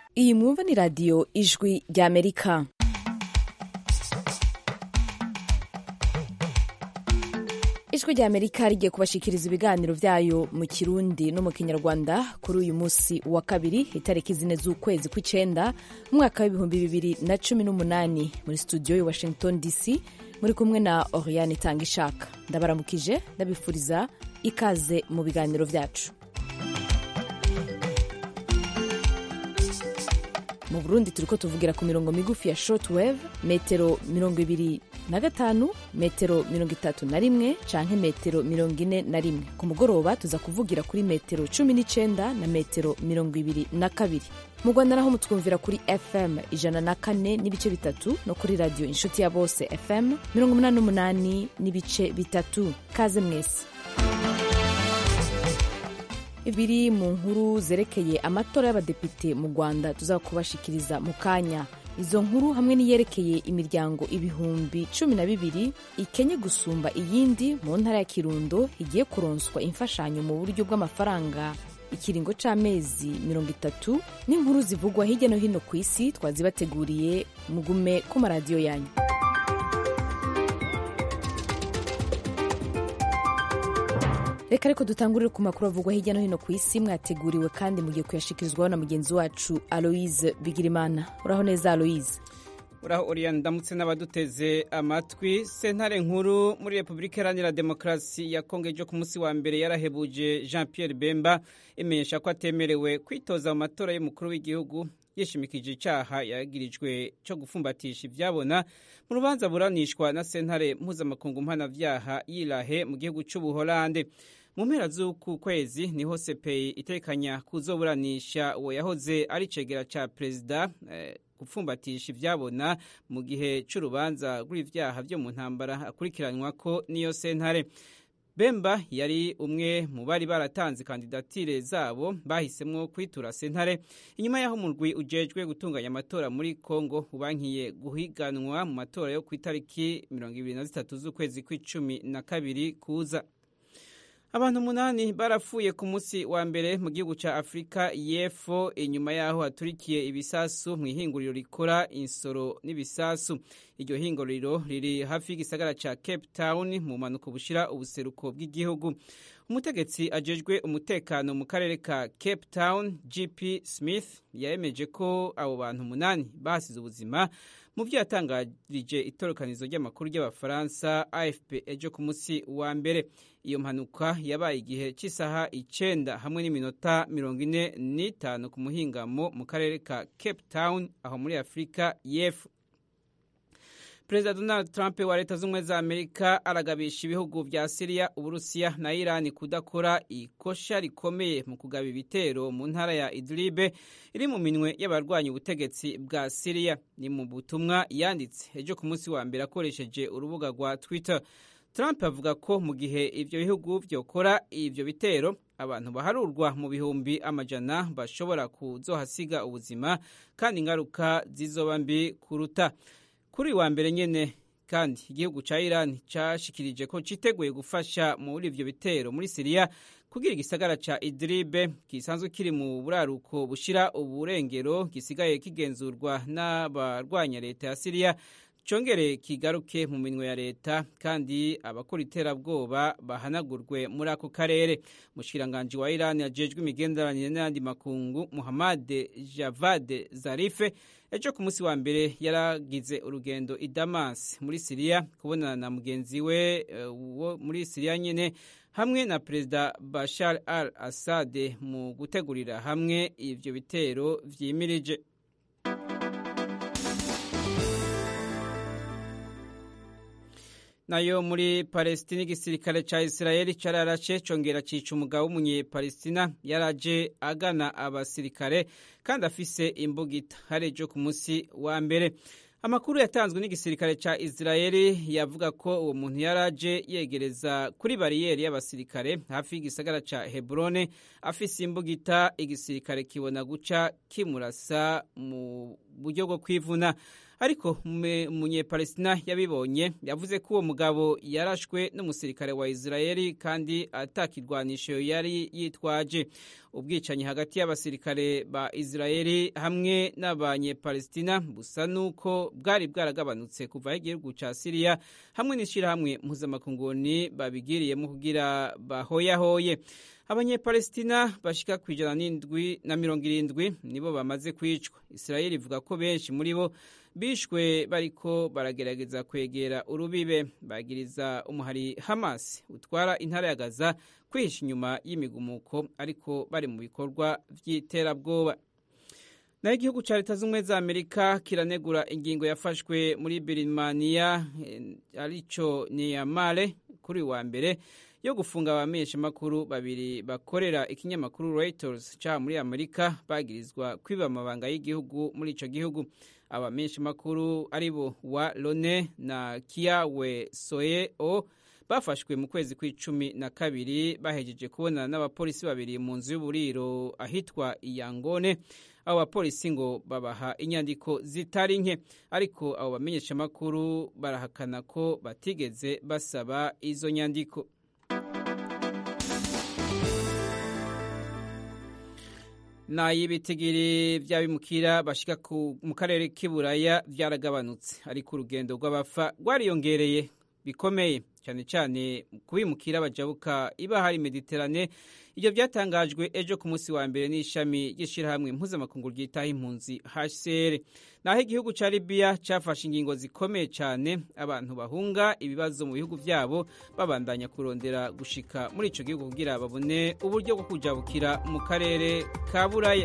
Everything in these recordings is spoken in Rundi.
iyi mwumva ni radiyo ijwi ry'amerika ijwi ry'amerika rigiye kubashikiriza ibiganiro byayo mu kirundi no mu kinyarwanda kuri uyu munsi wa kabiri itariki zine z'ukwezi kw'icenda mu mwaka w'ibihumbi bibiri na cumi n'umunani muri studio i washington dc muri kumwe na oriane itanga ishaka ndabaramukije ndabifuriza ikaze mu biganiro byacu mu burundi turiko tuvugira ku mirongo migufi ya shortwave metero mirongo ibiri na gatanu metero mirongo itatu na rimwe canke metero mirongo ine na rimwe ku mugoroba tuza kuvugira kuri metero cumi n'icenda na metero mirongo ibiri na kabiri mu rwanda naho mutwumvira kuri fm ijana na kane n'ibice bitatu no kuri radiyo inshuti ya bose fm mirongo umunani n'umunani n'ibice bitatu kaze mwese ibiri mu nkuru zerekeye amatora y'abadepite mu rwanda tuzakubashikiriza mu kanya izo nkuru hamwe n'iyerekeye imiryango ibihumbi cumi na bibiri ikenye gusumba iyindi mu ntara ya kirundo igiye kuronswa imfashanyo mu buryo bw'amafaranga ikiringo c'amezi mirongo itatu n'inkuru zivugwa hirya no hino ku isi twazibateguriye mugume ku maradiyo yanyu reka ariko dutangurire ku makuru avugwa hirya no hino ku isi mwateguriwe kandi mugiye kuyashikirizwaho na mugenzi wacu aloise bigirimana uraho neza aloise uraho uriya ndamutse n'abaduteze amatwi sentare nkuru muri repubulika iharanira demokarasi ya kongo ejo ku munsi wa mbere yarahebuje jean pierre bemba imenyesha ko atemerewe kwitoza mu matora y'umukuru w'igihugu yishimikije icyaha yagirijwe cyo gufumbatisha ibyabona mu rubanza buranishwa na sentare mpuzamakungu mpanabyaha yirahe mu gihugu cy'ubuholande mu mpera z'uku kwezi niho sepeyi itekanya kuzoburanisha uwo yahoze ari cegera cya perezida eh, gupfumbatisha ibyabona mu gihe cy'urubanza rw'ibyaha byo mu ntambara akurikiranwa ko niyo sentare bemba yari umwe mu bari baratanze kandidatire zabo bahisemo kwitura sentare inyuma y'aho umurwi ujejwe gutunganya amatora muri congo ubankiye guhiganwa mu matora yo ku itariki mirongo ibiri na zitatu z'ukwezi kw'icumi na kabiri kuza abantu umunani barapfuye ku munsi wa mbere mu gihugu cya afurika y'epfo inyuma y'aho haturikiye ibisasu mu ihinguriro rikora insoro n'ibisasu iryo hinguriro riri hafi y'igisagara cya cape town mu mpanuka bushira ubuseruko bw'igihugu umutegetsi ajejwe umutekano mu karere ka cape town gp smith yemeje ko abo bantu umunani bahasize ubuzima mu byo yatangarije itorokanizo ry'amakuru ry'abafaransa afp ejo ku munsi wa mbere iyo mpanuka yabaye igihe cy'isaha icenda hamwe n'iminota mirongo ine n'itanu ku muhingamo mu karere ka cape town aho muri afurika y'epfo perezida donald trump wa leta z'ubumwe za amerika aragabisha ibihugu vya siriya uburusiya na irani kudakora ikosha rikomeye mu kugaba ibitero mu ntara ya idlibe iri mu minwe y'abarwanya ubutegetsi bwa siriya ni mu butumwa yanditse ejo ku munsi wa mbere akoresheje urubuga rwa twitter trump avuga ko mu gihe ivyo bihugu vyokora ivyo bitero abantu baharurwa mu bihumbi amajana bashobora kuzohasiga ubuzima kandi ingaruka zizoba mbi kuruta kuri wa mbere nyene kandi igihugu ca Iran cashikirije ko citeguye gufasha muri ivyo bitero muri Siriya kugira igisagara ca Idlib gisanzwe kiri mu buraruko bushira uburengero gisigaye kigenzurwa n'abarwanya leta ya Siriya congere kigaruke mu minwe ya leta kandi abakora iterabwoba bahanagurwe muri ako karere umushikiranganji wa Iran yajejwe imigenderanire n'ayandi makungu Muhammad Javad Zarife ejo ku munsi wa mbere yaragize urugendo i Damas muri Siriya kubonana na mugenzi we wo uh, muri Siriya nyene hamwe na perezida Bashar al-Assad mu gutegurira hamwe ivyo bitero vyimirije nayo muri Palestina igisirikare ca Israeli cararashe congera cica umugabo w'umunyepalestina yaraje agana abasirikare kandi afise imbugita harejo ku munsi wa mbere amakuru yatanzwe n'igisirikare ca Israeli yavuga ko uwo muntu yaraje yegereza kuri bariyeri y'abasirikare hafi y'igisagara ca Hebrone afise imbugita igisirikare kibona guca kimurasa mu buryo bwo kwivuna ariko umunyepalestina yabibonye yavuze ko uwo mugabo yarashwe n'umusirikare wa israeli kandi atakirwanisho yari yitwaje ubwicanyi hagati y'abasirikare ba israeli hamwe n'abanyepalestina busa n'uko bwari bwaragabanutse kuva aho igihugu cya siriya hamwe n'ishyirahamwe mpuzamakunguni babigiriyemo kugira bahoyahoye abanyepalestina bashika ku ijana n'indwi na mirongo irindwi nibo bamaze kwicwa israeli ivuga ko benshi muri bo bishwe bariko baragerageza kwegera urubibe bagiriza umuhari hamas utwara intara ya gaza kwihisha inyuma y'imigumuko ariko bari mu bikorwa by'iterabwoba naho igihugu cya leta z'ubumwe za amerika kiranegura ingingo yafashwe muri birimaniya arico niyamare kuri wa mbere yo gufunga abamenyeshamakuru babiri bakorera ikinyamakuru Reuters cya muri amerika bagirizwa kwiba amabanga y'igihugu muri icyo gihugu abamenyeshamakuru ari bo wa lone na kiyawe soye o bafashwe mu kwezi kw'icumi na kabiri bahejeje kubonana n'abapolisi babiri mu nzu y'uburiro ahitwa iyangone abo bapolisi ngo babaha inyandiko zitari nke ariko abo bamenyeshamakuru barahakana ko batigeze basaba izo nyandiko n'ay'ibitigiri by'abimukira bashika mu karere k'iburaya byaragabanutse ariko urugendo rw'abafa rwariyongereye bikomeye cyane cyane kubimukira bajabuka ibahari mediterane ibyo byatangajwe ejo ku munsi wa mbere n'ishami ry'ishyirahamwe mpuzamakungu ryitaho impunzi hcr naho igihugu cya libiya cyafashe ingingo zikomeye cyane abantu bahunga ibibazo mu bihugu byabo babandanya kurondera gushika muri icyo gihugu kugira babone uburyo bwo kujabukira mu karere ka buraya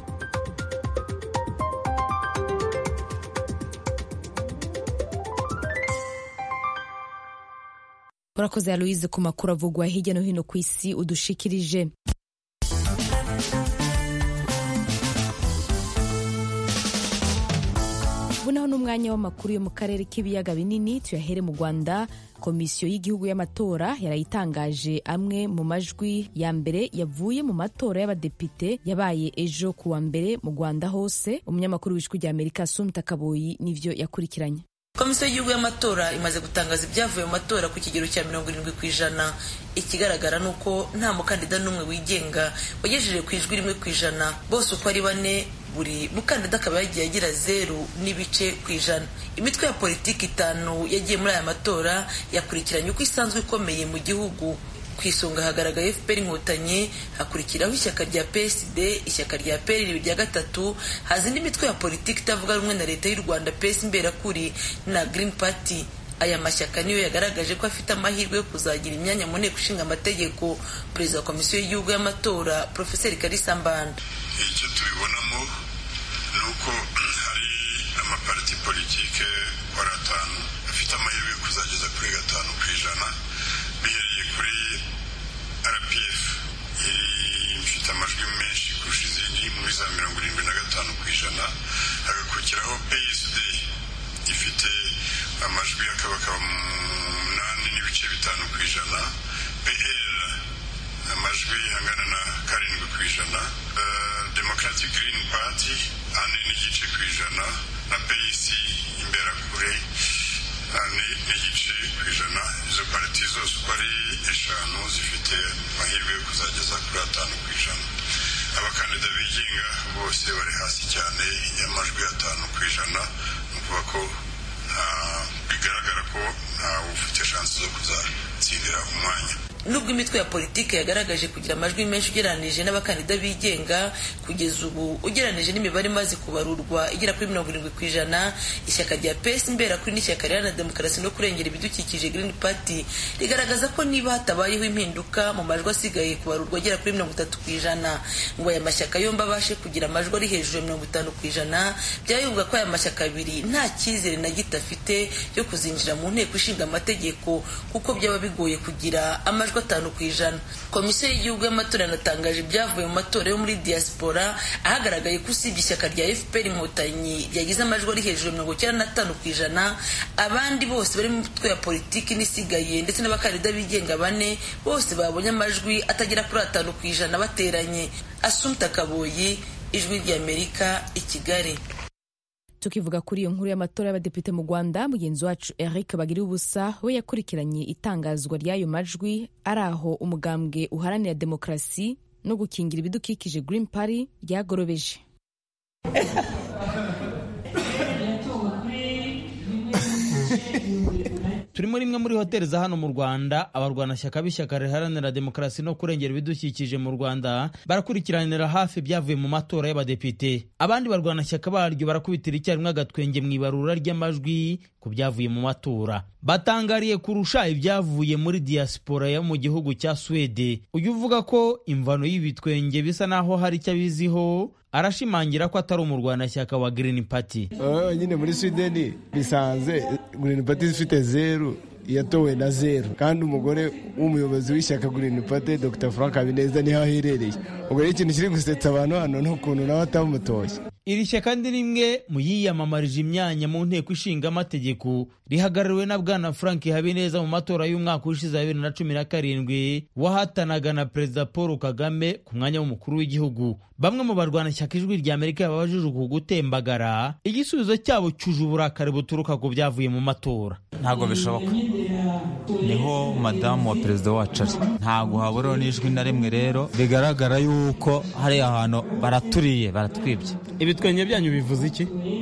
urakoze aloise ku makuru avugwa hirya no hino ku isi udushikirije ubu naho n'umwanya w'amakuru yo mu karere k'ibiyaga binini tuyahere mu rwanda komisiyo y'igihugu y'amatora yarayitangaje amwe mu majwi ya mbere yavuye mu matora y'abadepite yabaye ejo ku wa mbere mu rwanda hose umunyamakuru w'ijwi rya amerika sumta kaboyi nivyo yakurikiranye komisiyo y'igihugu y'amatora imaze gutangaza ibyavuye mu matora ku kigero cya mirongo irindwi ku ijana ikigaragara ni uko nta mukandida n'umwe wigenga wagejeje ku ijwi rimwe ku ijana bose uko ari bane buri mukandida akaba yagiye agira zeru n'ibice ku ijana imitwe ya politiki itanu yagiye muri aya matora yakurikiranye uko isanzwe ikomeye mu gihugu ku isonga hagaragaye fpr inkotanyi hakurikiraho ishyaka rya psd ishyaka rya pr rya gatatu haza indi mitwe ya politiki itavuga rumwe na leta y'u rwanda ps imberakuri na green party aya mashyaka niyo yagaragaje ko afite amahirwe yo kuzagira imyanya mu nteko ishinga amategeko perezida wa komisiyo y'igihugu y'amatora profeseri kalisa mbanda icyo tubibonamo ni uko hari amapariti politike wari atanu afite amahirwe yo kuzageza kuri gatanu ku ijana bihereye kuri rpf ifite amajwi menshi kurusha izindi muri za mirongo irindwi na gatanu ku ijana hagakurikiraho psd ifite amajwi akabakaba umunani n'ibice bitanu ku ijana pl amajwi angana na karindwi ku ijana democratic green party ane n'igice ku ijana na pc imberakure n'igice ku ijana izo pariti zose uko ari eshanu zifite amahirwe yo kuzageza kuri atanu ku ijana abakandida bigenga bose bari hasi cyane y'amajwi atanu ku ijana ni ukuvuga ko bigaragara ko ntawe ufite shansi zo kuzatsindira umwanya nubwo imitwe ya politiki yagaragaje kugira amajwi menshi ugereranije n'abakandida bigenga kugeza ubu ugereranije n'imibare imaze kubarurwa igera kuri mirongo irindwi ku ijana ishyaka rya pesi imberakuri n'ishyaka riharanira demokarasi no kurengera ibidukikije green party rigaragaza ko niba hatabayeho impinduka mu majwi asigaye kubarurwa agera kuri mirongo itatu ku ijana ngo aya mashyaka yombi abashe kugira amajwi ari hejuru ya mirongo itanu ku ijana byayumva ko aya mashyaka abiri nta cyizere na gito afite yo kuzinjira mu nteko ishinga amategeko kuko byaba bigoye kugira amajwi atanu ku ijana komisiyo y'igihugu y'amatora yanatangaje ibyavuye mu matora yo muri diaspora ahagaragaye ko usibye ishyaka rya fpr inkotanyi ryagize amajwi ari hejuru ya mirongo icyenda n'atanu ku ijana abandi bose bari mu mitwe ya politiki n'isigaye ndetse n'abakandida bigenga bane bose babonye amajwi atagera kuri atanu ku ijana bateranye asumta kaboyi ijwi ry'amerika i kigali tukivuga kuri iyo nkuru y'amatora y'abadepite mu rwanda mugenzi wacu eric bagira ubusa we yakurikiranye itangazwa ry'ayo majwi ari aho umugambwe uharanira demokarasi no gukingira ibidukikije green party ryagorobeje turi muri imwe muri hoteli za hano mu rwanda abarwanashyaka b'ishyaka riharanira demokarasi no kurengera ibidukikije mu rwanda barakurikiranira hafi ibyavuye mu matora y'abadepite abandi barwanashyaka baryo barakubitira icyarimwe agatwenge mu ibarura ry'amajwi ku byavuye mu matora batangariye kurusha ibyavuye muri diaspora yo mu gihugu cya swede uyu uvuga ko imvano y'ibitwenge bisa naho hari icyo abiziho arashimangira ko atari umurwanashyaka wa Green Party nyine muri sweden bisanze Green Party ifite zeru yatowe na zeru kandi umugore w'umuyobozi w'ishyaka Green Party Dr Frank Habineza niho aherereye ubwo rero ikintu kiri gusetsa abantu hano ni ukuntu nawe atamutoye iri shyaka ni rimwe mu yiyamamarije imyanya mu nteko ishinga amategeko rihagarariwe na bwana frank habineza mu matora y'umwaka ushize wa bibiri na cumi na karindwi wahatanaga na perezida paul kagame ku mwanya w'umukuru w'igihugu bamwe mu barwanashyaka ijwi rya amerika yababajije uku gutembagara igisubizo cyabo cyuje uburakari buturuka ku byavuye mu matora ntabwo bishoboka niho madamu wa perezida wacu ari ntabwo haburaho n'ijwi na rimwe rero bigaragara yuko hariya hantu baraturiye baratwibye ibitwenge byanyu bivuze iki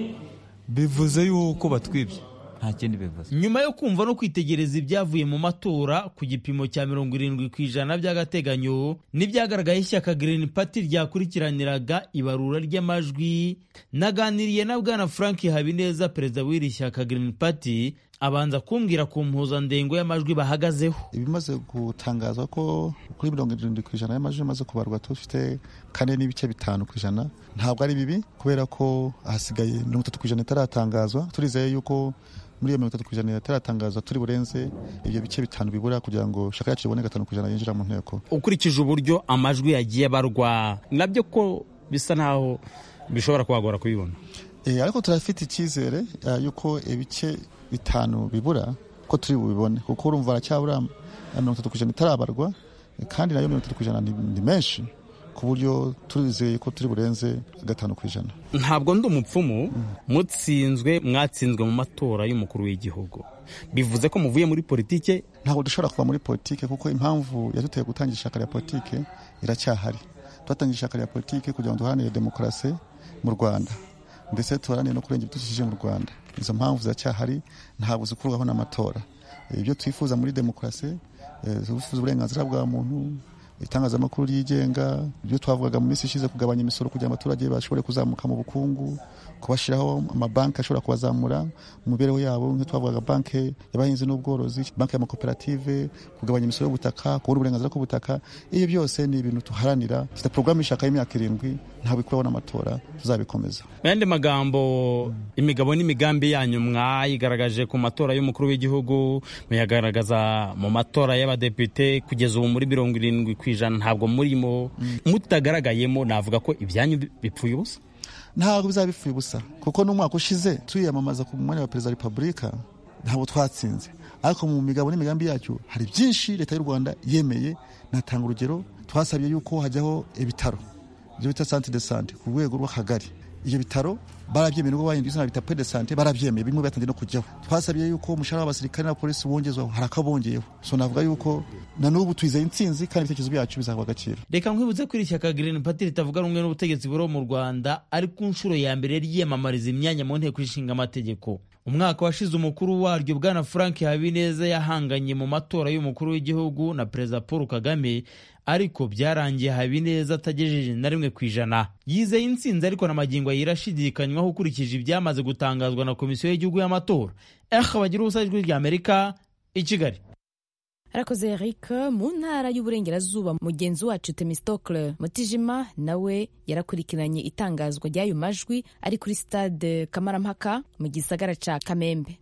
bivuze yuko batwibye nta kindi bivuze nyuma yo kumva no kwitegereza ibyavuye mu matora ku gipimo cya mirongo irindwi ku ijana by'agateganyo n'ibyagaragaye ishyaka Green Party ryakurikiraniraga ibarura ry'amajwi naganiriye na bwana frank habineza perezida w'iri shyaka Green Party abanza kumbwira ku mpuzandengo y'amajwi bahagazeho ibimaze gutangazwa ko kuri mirongo irindwi ku ijana y'amajwi amaze kubarwa dufite kane n'ibice bitanu ku ijana ntabwo ari bibi kubera ko ahasigaye mirongo itatu ku ijana itaratangazwa turizeye yuko muri iyo mirongo itatu ku ijana itaratangazwa turi burenze ibyo bice bitanu bibura kugira ngo shaka yacu ibone gatanu ku ijana yinjira mu nteko ukurikije uburyo amajwi yagiye abarwa nabyo ko bisa naho bishobora kubagora kubibona ariko turafite icyizere yuko ibice bitanu bibura ko turi bubibone kuko urumva haracyabura mirongo itatu ku ijana itarabarwa kandi nayo mirongo itatu ku ijana ni menshi ku buryo turizeye ko turi burenze gatanu ku ijana ntabwo ndi umupfumu mutsinzwe mwatsinzwe mu matora y'umukuru w'igihugu bivuze ko muvuye muri politike ntabwo dushobora kuva muri politike kuko impamvu yaduteye gutangira ishyaka rya politike iracyahari twatangiye ishyaka rya politike kugira ngo duharanire demokarasi mu rwanda ndetse tuharanire no kurengera ibidukikije mu rwanda izo mpamvu ziracyahari ntabwo zikurwaho n'amatora ibyo twifuza muri demokarasi twifuza uburenganzira bwa muntu itangazamakuru ryigenga ibyo twavugaga mu minsi ishize kugabanya imisoro kugira ngo abaturage bashobore kuzamuka mu bukungu kubashyiraho amabanki ashobora kubazamura mu mibereho yabo nk'iyo twavugaga banki y'abahinzi n'ubworozi banki y'amakoperative kugabanya imisoro y'ubutaka kubona uburenganzira bw'ubutaka ibyo byose ni ibintu tuharanira dufite porogaramu y'ishaka y'imyaka irindwi ntabwo ikuraho n'amatora tuzabikomeza mu yandi magambo imigabo n'imigambi yanyu mwayigaragaje ku matora y'umukuru w'igihugu muyagaragaza mu matora y'abadepite kugeza ubu muri mirongo irindwi ku ijana ntabwo murimo mutagaragayemo navuga ko ibyanyu bipfuye ubusa ntabwo bizaba bipfuye ubusa kuko n'umwaka ushize tuyamamaza ku mwanya wa perezida wa repubulika ntabwo twatsinze ariko mu migabo n'imigambi yacu hari byinshi leta y'u rwanda yemeye natanga urugero twasabye yuko hajyaho ibitaro ibyo bita sante de sante ku rwego rw'akagari ibyo bitaro barabyemeye nubwo bahinduye izina bita de sante barabyemeye bimwe batangiye no kujyaho twasabye yuko umushahara w'abasirikare n'abapolisi wongezwaho hari akabongeyeho so navuga yuko na n'ubu twizeye intsinzi kandi ibitekerezo byacu bizahabwa agaciro reka nkwibutse ko iri shyaka Green Party ritavuga rumwe n'ubutegetsi buriho mu Rwanda ari ku nshuro ya mbere ryiyamamariza imyanya mu nteko ishinga amategeko umwaka washize umukuru waryo bwana frank habineza yahanganye mu matora y'umukuru w'igihugu na perezida paul kagame ariko byarangiye habineza atagejeje na rimwe ku ijana yizeye intsinzi ariko na magingo yirashidikanywaho ukurikije ibyamaze gutangazwa na komisiyo y'igihugu y'amatora eh bagira ubusa ijwi rya amerika i kigali arakoze eric mu ntara y'uburengerazuba mugenzi wacu temistokle mutijima nawe yarakurikiranye itangazwa ry'ayo majwi ari kuri stade kamarampaka mu gisagara ca kamembe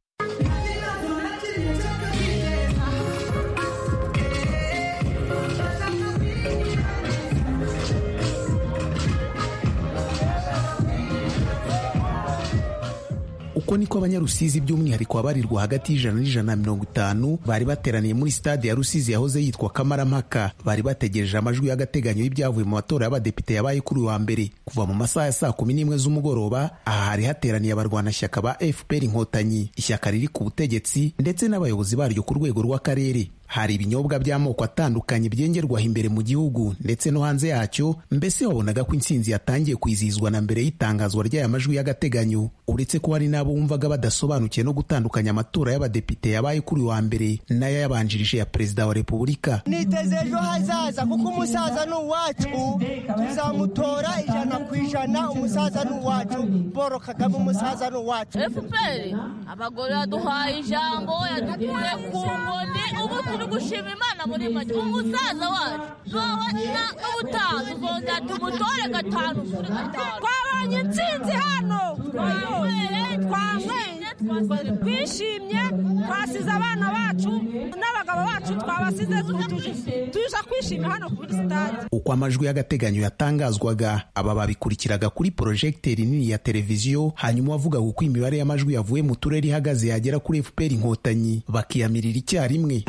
uko niko abanyarusizi by'umwihariko abarirwa hagati y'ijana n'ijana na mirongo itanu bari bateraniye muri stade ya rusizi yahoze yitwa kamarampaka bari bategereje amajwi y'agateganyo y'ibyavuye mu matora y'abadepite yabaye kuri uyu wa mbere kuva mu masaha ya saa kumi n'imwe z'umugoroba aha hari hateraniye abarwanashyaka ba fpr inkotanyi ishyaka riri ku butegetsi ndetse n'abayobozi baryo ku rwego rw'akarere hari ibinyobwa by'amoko atandukanye byengerwaho imbere mu gihugu ndetse no hanze yacyo mbese wabonaga ko intsinzi yatangiye kwizihizwa na mbere y'itangazwa ry'aya majwi y'agateganyo uretse ko hari n'abo wumvaga badasobanukiwe no gutandukanya amatora y'abadepite yabaye kuri uyu wa mbere n'ayayabanjirije ya perezida wa repubulika niteze ejo hazaza kuko umusaza ni uwacu tuzamutora ijana ku ijana umusaza ni uwacu paul kagame umusaza ni uwacu fpr abagore yaduhaye ijambo yadukuye ku nkoni ubu turi gushima imana muri make umusaza wacu n'ubutaha tuzongera tumutore gatanu kuri gatanu twabonye intsinzi hano twamweye twishimye twasize abana bacu n'abagabo bacu twabasize tuje kwishima hano kuri sitade uko amajwi y'agateganyo yatangazwaga aba babikurikiraga kuri porojegiteri nini ya televiziyo hanyuma wavugaga uko imibare y'amajwi yavuye mu turere ihagaze yagera kuri fpr inkotanyi bakiyamirira icyarimwe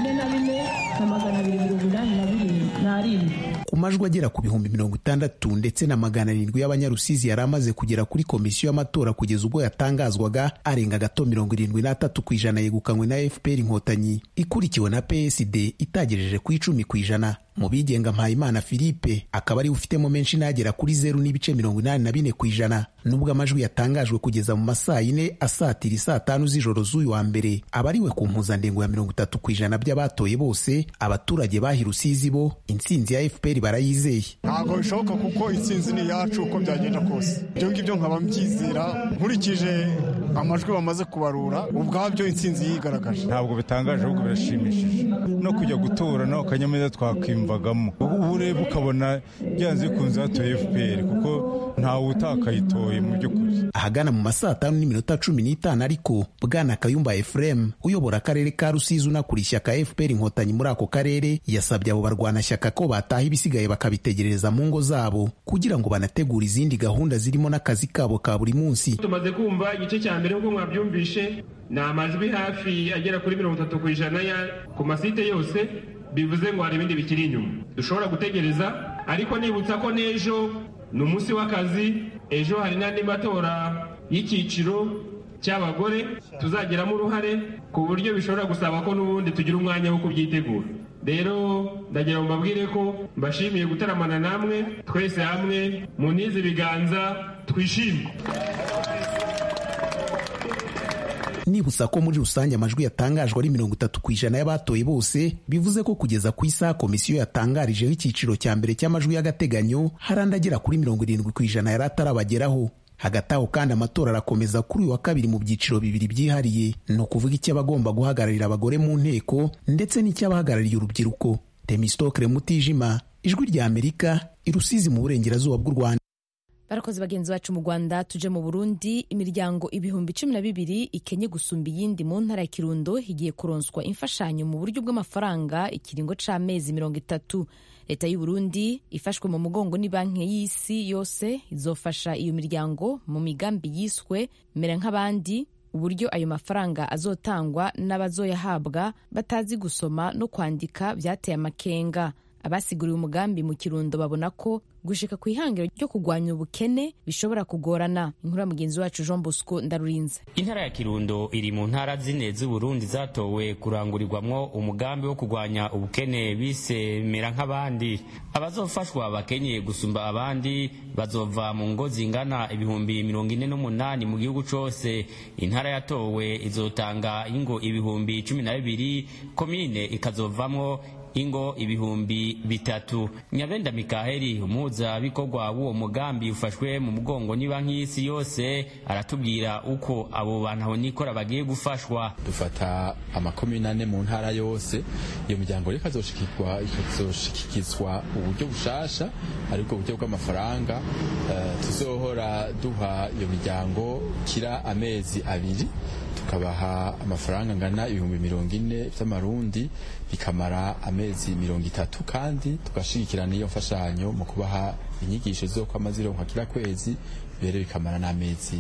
ku majwi agera ku bihumbi mirongo itandatu ndetse na magana arindwi y'abanyarusizi yari amaze kugera kuri komisiyo y'amatora kugeza ubwo yatangazwaga arenga gato mirongo irindwi n'atatu ku ijana yegukanywe na fpr inkotanyi ikurikiwe na psd itagejeje ku icumi ku ijana mu bigenga mpayimana philippe akaba ariwe ufitemo menshi n'agera kuri zeru n'ibice mirongo inani na bine ku ijana nubwo amajwi yatangajwe kugeza mu masaa yine asatira isaa tanu z'ijoro z'uyu wa mbere aba ariwe ku mpuzandengo ya mirongo itatu ku ijana by'abatoye bose abaturage bahi rusizi bo intsinzi ya fpr barayizeye ntabwo bishoboka kuko intsinzi ni iyacu uko byagenda kose ibyo ngibyo nkaba mbyizera nkurikije amajwi bamaze kubarura ubwabyo intsinzi yigaragaje ntabwo bitangaje ahubwo birashimishije no kujya gutora nawe akanyamuneza twakwiyumvagamo ubu ureba ukabona byanze bikunze hatoye fpr kuko ntawe utakayitoye mu by'ukuri ahagana mu masaa tanu n'iminota cumi n'itanu ariko bwana kayumba efuremu uyobora akarere ka rusizi unakura ishyaka fpr inkotanyi muri ako karere yasabye abo barwanashyaka ko bataha ibisigaye bakabitegereza mu ngo zabo kugira ngo banategure izindi gahunda zirimo n'akazi kabo ka buri munsi tumaze kumva igice cya mbere nk'uko mwabyumvishe ni amajwi hafi agera kuri mirongo itatu ku ijana ku masite yose bivuze ngo hari ibindi bikiri inyuma dushobora gutegereza ariko nibutsa ko n'ejo ni umunsi w'akazi ejo hari n'andi matora y'icyiciro cy'abagore tuzagiramo uruhare ku buryo bishobora gusaba ko n'ubundi tugira umwanya wo kubyitegura rero ndagira ngo mbabwire ko mbashimiye gutaramana namwe twese hamwe mu nizi ibiganza twishime nibutsa ko muri rusange amajwi yatangajwe ari mirongo itatu ku ijana y'abatoye bose bivuze ko kugeza ku isaha komisiyo yatangarijeho icyiciro cya mbere cy'amajwi y'agateganyo hari andi agera kuri mirongo irindwi ku ijana yari atarabageraho hagati aho kandi amatora arakomeza kuri uyu wa kabiri mu byiciro bibiri byihariye ni ukuvuga icy'abagomba guhagararira abagore mu nteko ndetse n'icy'abahagarariye urubyiruko temistokere mutijima ijwi rya amerika irusizi mu burengerazuba bw'u rwanda barakoze bagenzi bacu mu rwanda tuje mu burundi imiryango ibihumbi cumi na bibiri ikenye gusumba iyindi mu ntara ya kirundo igiye kuronswa imfashanyo mu buryo bw'amafaranga ikiringo c'amezi mirongo itatu leta y'u burundi ifashwe mu mugongo ni banki y'isi yose izofasha iyo miryango mu migambi yiswe mera nk'abandi uburyo ayo mafaranga azotangwa n'abazoyahabwa batazi gusoma no kwandika byateye amakenga abasiguriwe umugambi mu kirundo babona ko gushika ku ihangiro ryo kurwanya ubukene bishobora kugorana inkuru ya mugenzi wacu jean bosco ndarurinze intara ya kirundo iri mu ntara zine z'uburundi zatowe kurangurirwamwo umugambi wo kurwanya ubukene bise mera nk'abandi abazofashwa bakenyeye gusumba abandi bazova mu ngo zingana ibihumbi mirongo ine n'umunani mu gihugu cose intara yatowe izotanga ingo ibihumbi cumi na bibiri komine ikazovamwo ingo ibihumbi bitatu nyabenda mikaheli umuhuzabikorwa w'uwo mugambi ufashwe mu mugongo ni banki y'isi yose aratubwira uko abo bantu aho nikora bagiye gufashwa dufata amakomine ane mu ntara yose iyo miryango rero ikazoshikirwa ikazoshikizwa uburyo bushasha aribwo buryo bw'amafaranga uh, tuzohora duha iyo miryango kira amezi abiri tukabaha amafaranga angana ibihumbi mirongo ine by'amarundi bikamara amezi mirongo itatu kandi tugashigikirana iyo mfashanyo mu kubaha inyigisho zo kwama zironka kila kwezi bere bikamara n'amezi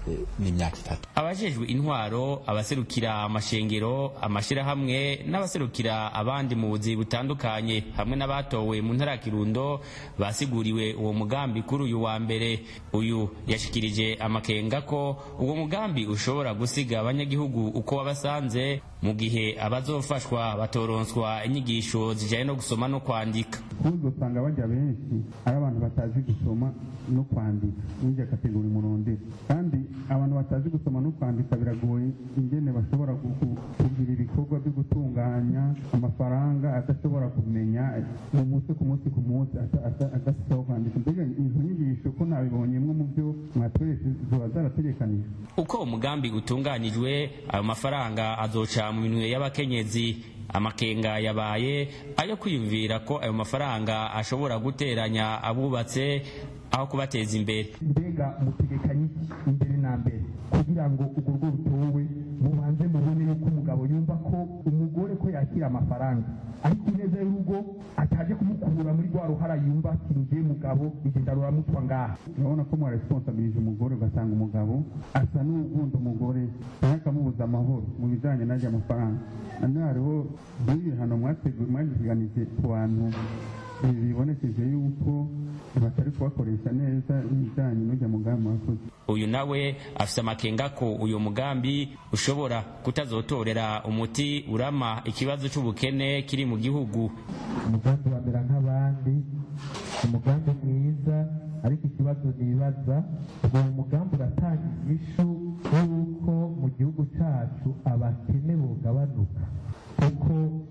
n'imyaka itatu abajejwe intwaro abaserukira amashengero amashirahamwe n'abaserukira abandi mu buzi butandukanye hamwe n'abatowe mu ntara ya kirundo basiguriwe uwo mugambi kuri uyu wa mbere uyu yashikirije amakenga ko uwo mugambi ushobora gusiga abanyagihugu uko wabasanze mu gihe abazofashwa batoronswa inyigisho zijyanye no gusoma no kwandika ahubwo usanga bajya benshi ari abantu batazi gusoma no kwandika n'irya kategori murondera kandi abantu batazi gusoma no kwandika biragoye ingene bashobora kugira ibikorwa byo gutunganya amafaranga adashobora kumenya mu munsi ku munsi ku munsi adafite aho kwandika mbega izo nyigisho ko nabibonyemo mu byo mwatweretse ziba zarategekanijwe uko umugambi utunganijwe ayo mafaranga azoca mu minwe y'abakenyezi amakenga yabaye ayo kwiyumvira ko ayo mafaranga ashobora guteranya abubatse aho kubateza imbere mbega mutegekanye imbere na mbere kugira ngo urwo rugo rutowe mubanze mubone yuko umugabo yumva ko umugore ko yakira amafaranga ariko ineza y'urugo ataje kumukura muri rwa ruhara yumva ati ngiye mugabo igenda ruramutwa ngaha urabona ko mwaresponsabilije umugore ugasanga umugabo asa n'ugunda umugore cyangwa akamubuza amahoro mu bijyanye n'ajya amafaranga none hariho n'ibihano mwateganije ku bantu bibonekeje yuko batari kubakoresha neza ibijyanye n'ujya mugambi wakoze uyu nawe afite amakenga ko uyu mugambi ushobora kutazotorera umuti urama ikibazo cy'ubukene kiri mu gihugu umugambi wamera nk'abandi umugambi mwiza ariko ikibazo nibaza uwo mugambi uratanga inyishu y'uko mu gihugu cyacu abakene bugabanuka kuko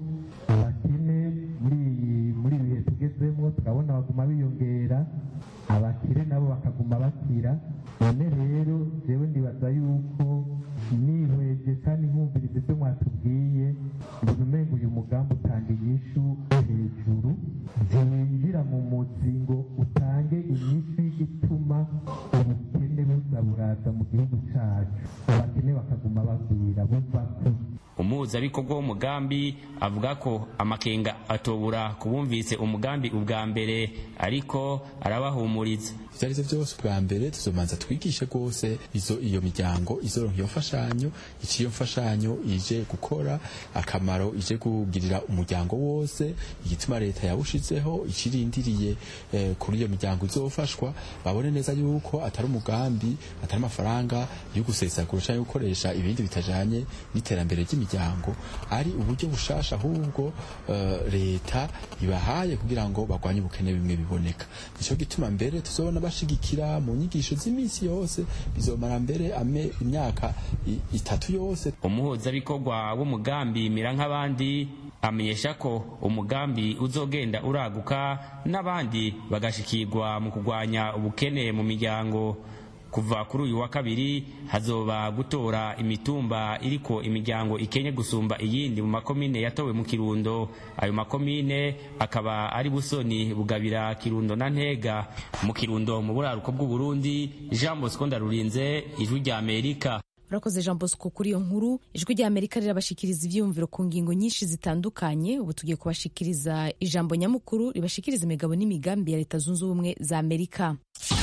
abakene muri muri ibihe tugezemo turabona baguma biyongera abakire nabo bakaguma bakira none rero jewe ndibaza yuko nihweje kandi nkumviriza ibyo mwatubwiye mbona umenga uyu mugambi utanga inyishu hejuru ntiwinjira mu muzi ngo utange inyishu y'igituma ubukene buza buraza mu gihugu cyacu abakene bakaguma bagwira bumva ko umuhuzabikorwa w'umugambi avuga ko amakenga atobura kubumvise umugambi ubwa mbere ariko arabahumuriza ibyo ari byo byose ubwa mbere tuzomanza twigishe rwose izo iyo miryango izoronka iyo mfashanyo icyo iyo mfashanyo ije gukora akamaro ije kugirira umuryango wose igituma leta yawushizeho ikirindiriye eh, kuri iyo miryango izofashwa babone neza yuko atari umugambi atari amafaranga yo gusesagura cyangwa gukoresha ibindi bitajanye n'iterambere ry'imiryango ari uburyo bushasha ahubwo uh, leta ibahaye kugira ngo barwanye ubukene bimwe biboneka nico gituma mbere tuzobona bashigikira mu nyigisho z'iminsi yose bizomara mbere ame imyaka itatu yose umuhuzabikorwa w'umugambi mira nk'abandi amenyesha ko umugambi uzogenda uraguka n'abandi bagashikirwa mu kurwanya ubukene mu miryango kuva kuri uyu wa kabiri hazoba gutora imitumba iriko imiryango ikenye gusumba iyindi mu makomine yatowe mu kirundo ayo makomine akaba ari busoni bugabira kirundo na ntega mu kirundo mu buraruko bw'uburundi jean bosco ndarurinze ijwi rya amerika urakoze jean bosco kuri iyo nkuru ijwi rya amerika rirabashikiriza ibyiyumviro ku ngingo nyinshi zitandukanye ubu tugiye kubashikiriza ijambo nyamukuru ribashikiriza imigabo n'imigambi ya leta zunze ubumwe za amerika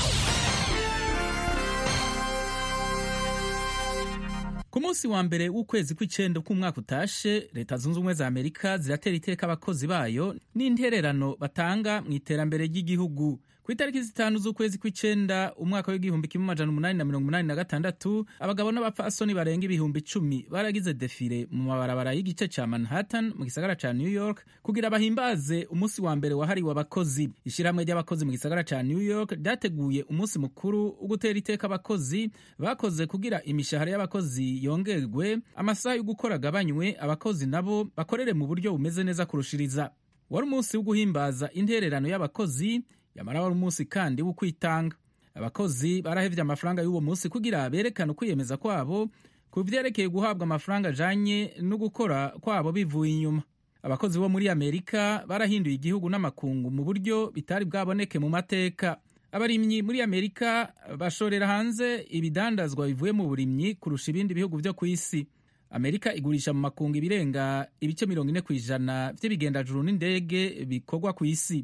ku munsi wa mbere w'ukwezi kw'icenda k'umwaka utashe leta zunze ubumwe za amerika ziratera iteka abakozi bayo n'intererano batanga mu iterambere ry'igihugu ku itariki zitanu z'ukwezi kw'icenda umwaka w'igihumbi kimwe amajana umunani na mirongo umunani na gatandatu abagabo n'abapfasoni barenga ibihumbi icumi baragize defile mu mabarabara y'igice ca manhattan mu gisagara ca new york kugira bahimbaze umunsi wa mbere wahariwe abakozi ishyirahamwe ry'abakozi mu gisagara ca new york ryateguye umunsi mukuru wo gutera iteka abakozi bakoze kugira imishahara y'abakozi yongerwe amasaha yo gukora agabanywe abakozi nabo bakorere mu buryo bumeze neza kurushiriza wari umunsi wo guhimbaza intererano y'abakozi yamara wari umunsi kandi wo kwitanga abakozi barahevye amafaranga y'uwo munsi kugira berekane ukwiyemeza kwabo ku vyerekeye guhabwa amafaranga ajanye no gukora kwabo bivuye inyuma abakozi bo muri amerika barahinduye igihugu n'amakungu mu buryo bitari bwaboneke mu mateka abarimyi muri amerika bashorera hanze ibidandazwa bivuye mu burimyi kurusha ibindi bihugu vyo ku isi amerika igurisha mu makungu ibirenga ibice mirongo ine ku ijana vy'ibigendajuru n'indege bikorwa ku isi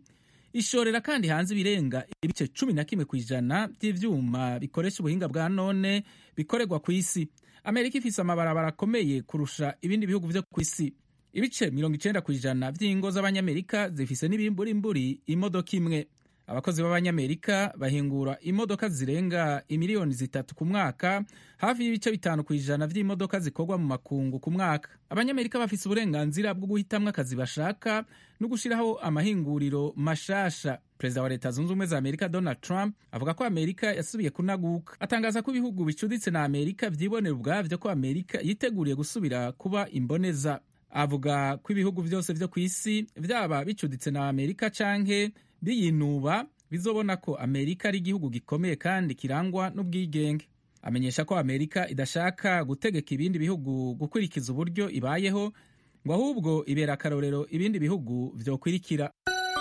ishorera kandi hanze ibirenga ibice cumi na kimwe ku ijana by'ivyuma bikoresha ubuhinga bwa none bikorerwa ku isi amerika ifise amabarabara akomeye kurusha ibindi bihugu vyo ku isi ibice mirongo icenda ku ijana vy'ingo z'abanyamerika zifise n'ibimburimburi imodoka imwe abakozi b'abanyamerika bahingura imodoka zirenga imiliyoni zitatu ku mwaka hafi y'ibice bitanu ku ijana vy'imodoka zikorwa mu makungu ku mwaka abanyamerika bafise uburenganzira bwo guhitamwo akazi bashaka no gushiraho amahinguriro mashasha perezida wa leta zunze ubumwe za amerika donald trump avuga ko amerika yasubiye kunaguka atangaza ko ibihugu bicuditse na amerika vyibonera ubwavyo ko amerika yiteguriye gusubira kuba imboneza avuga ko ibihugu vyose vyo ku isi vyaba bicuditse na amerika canke biyinuba bizobona ko amerika ari igihugu gikomeye kandi kirangwa n'ubwigenge amenyesha ko amerika idashaka gutegeka ibindi bihugu gukurikiza uburyo ibayeho ngo ahubwo ibera akarorero ibindi bihugu vyokwirikira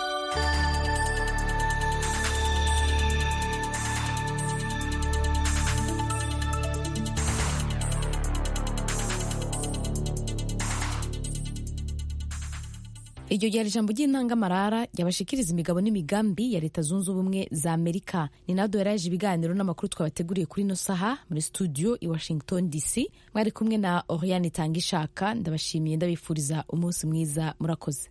iryo ryari ijambo ry'intangamarara ryabashikiriza imigabo n'imigambi ya leta zunze ubumwe za amerika ni nado yaraje ibiganiro n'amakuru twabateguriye kuri ino saha muri studio i washington dc mwari kumwe na oriane itanga ishaka ndabashimiye ndabifuriza umunsi mwiza murakoze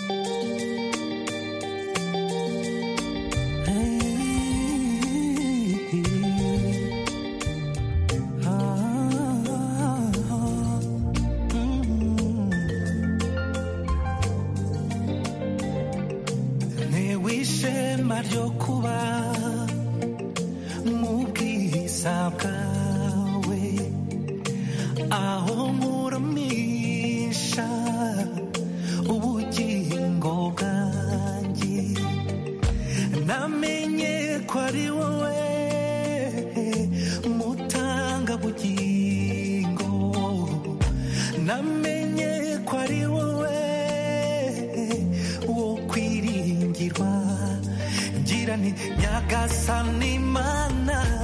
ishema ryo kuba mu bwiza bwawe aho nkuramisha ubugingo bwanjye namenye ko ari wowe mutanga bugingo namenye ko ari wowe wo kwiringirwa ngira nti nyagasani mana